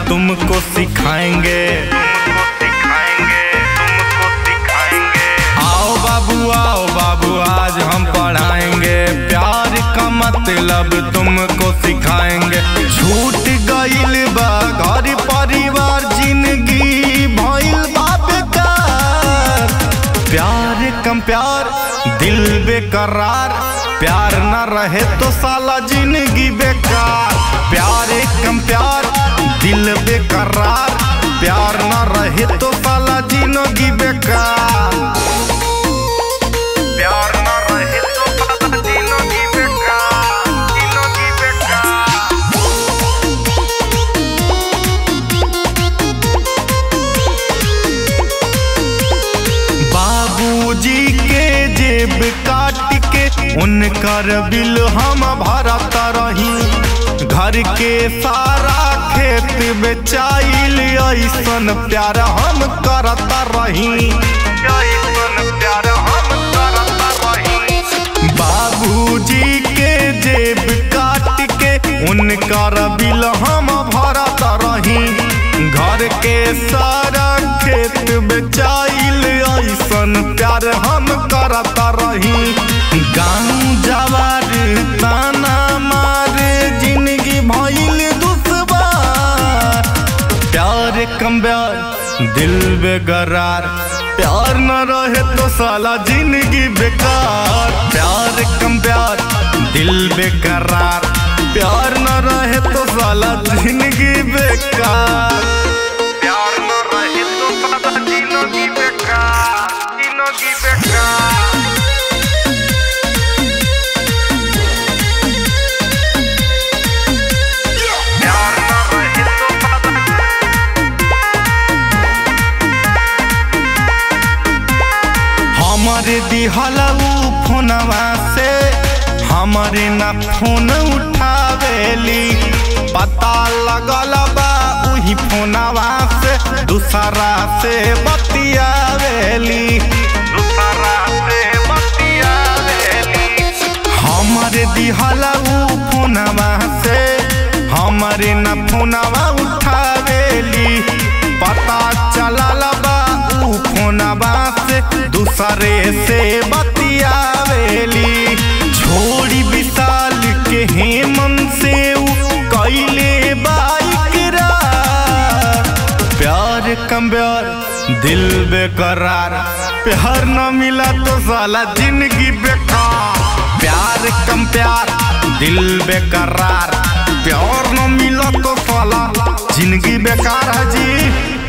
तुमको सिखाएंगे आओ बाबू आओ बाबू आज हम पढ़ाएंगे प्यार का मतलब तुमको सिखाएंगे छूट गईल बा घर परिवार जिंदगी भइल बा बेकार प्यार कम प्यार दिल बेकरार प्यार न रहे तो साला जिंदगी बेकार प्यार कम प्यार दिल बेकरार प्यार न रहे तो साला जिंदगी बेकार प्यार न रहे तो साला जिंदगी बेकार जिंदगी बेकार बाबूजी के जेब काट के उनकर बिल हम भरत रही घर के सारा खेत बेचाइल ऐसन प्यार हम करत रही ऐसन प्यार हम करत रही बाबूजी के जेब काट के उनकर बिल हम भरत रही घर के सारा खेत बेचाइल ऐसन प्यार हम करत रही गाँव जवार ताना मारे जिंदगी भइल दुश्वार प्यार कम प्यार दिल बेकरार प्यार न रहे तो साला जिंदगी बेकार प्यार कम प्यार दिल बेकरार प्यार न रहे तो साला जिंदगी बेकार प्यार न रहे तो साला जिंदगी बेकार जिंदगी बेकार प्यार न रहे तो साला हमारे दिहलऊ फोनवा से हमारे न फोन उठावेली पता लगल बा उही फोनवा से दूसरा से बतियावेली दूसरा से बतियावेली हमारे दिहलऊ फोनवा से हमारे न फोनवा उठावेली पता चलल बा ऊ फोनवा से दूसरे से बतियावेली छोड़ी विशाल के हेमन से ऊ कैले बाइकरार प्यार कम प्यार दिल बेकरार प्यार न मिला तो साला जिंदगी बेकार प्यार कम प्यार दिल बेकरार प्यार न मिला तो साला जिंदगी बेकार है जी